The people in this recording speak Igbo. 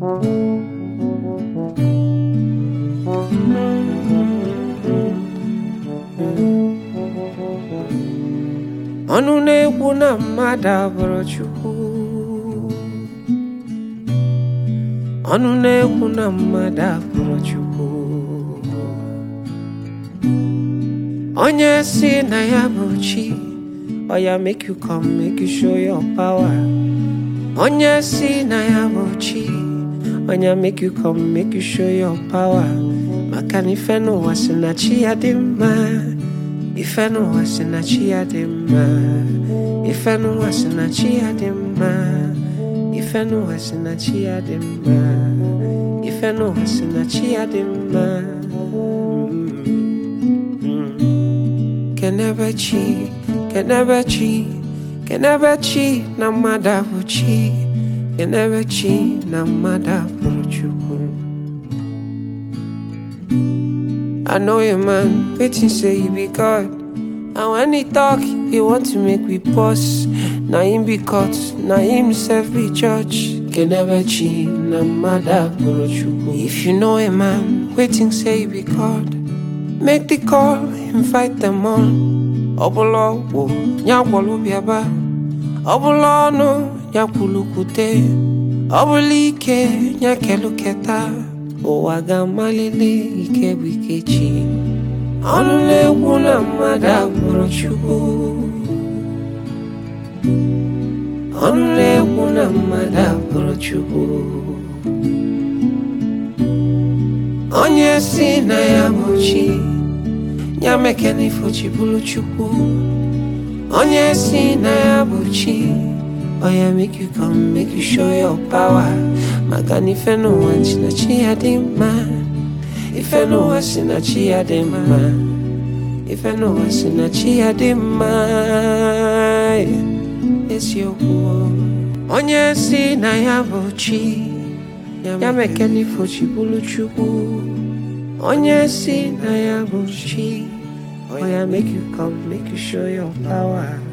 ọnụ na-ekwu na mmadụ abụrụ Chukwu ọnụ na-ekwu na mmadụ abụrụ Chukwu onye si na ya bụ chi ọ ya make you come make you show your power onye si na ya bụ chi onye make you come make you show your power maka na ife n'ụwa si na chi ya dị mma ife n'ụwa si na chi ya dị mma ife n'ụwa si na chi ya dị mma ife n'ụwa si na chi ya dị mma ife n'ụwa si na chi ya dị mma kenebe chi kenebe chi kenebe chi na mmadụ abụ chi kenebe chi na mmadụ abụrụ chukwu I know a man waiting say he be God. And when he talk, he want to make we pause. Na him be caught, na himself be judge. Can never cheat, na mother If you know a man waiting say he be God, make the call, invite them all. Obolo wo, nyakwalo biaba. Obolo no, nyakulukute. Obulike, nyakeluketa. ụwa ga-amalite ike bụ ike chi ọnụ na-ekwu na mmadụ agbụrụ chukwu ọnụ na-ekwu na mmadụ agbụrụ chukwu onye si na ya bụ chi ya mekena ifochi bụrụ chukwu onye si na ya bụ chi Oh yeah, make you come, make you show your power. Maka na ife n'ụwa si na chi ya dị mma. Ife n'ụwa si na chi ya dị mma. Ife n'ụwa si na chi ya dị mma. Eziokwu. Onye si na ya bụ chi. Ya meke n'ifo chi bụrụ Chukwu. Onye si na ya bụ chi. Oh yeah, make you come, make you show your power.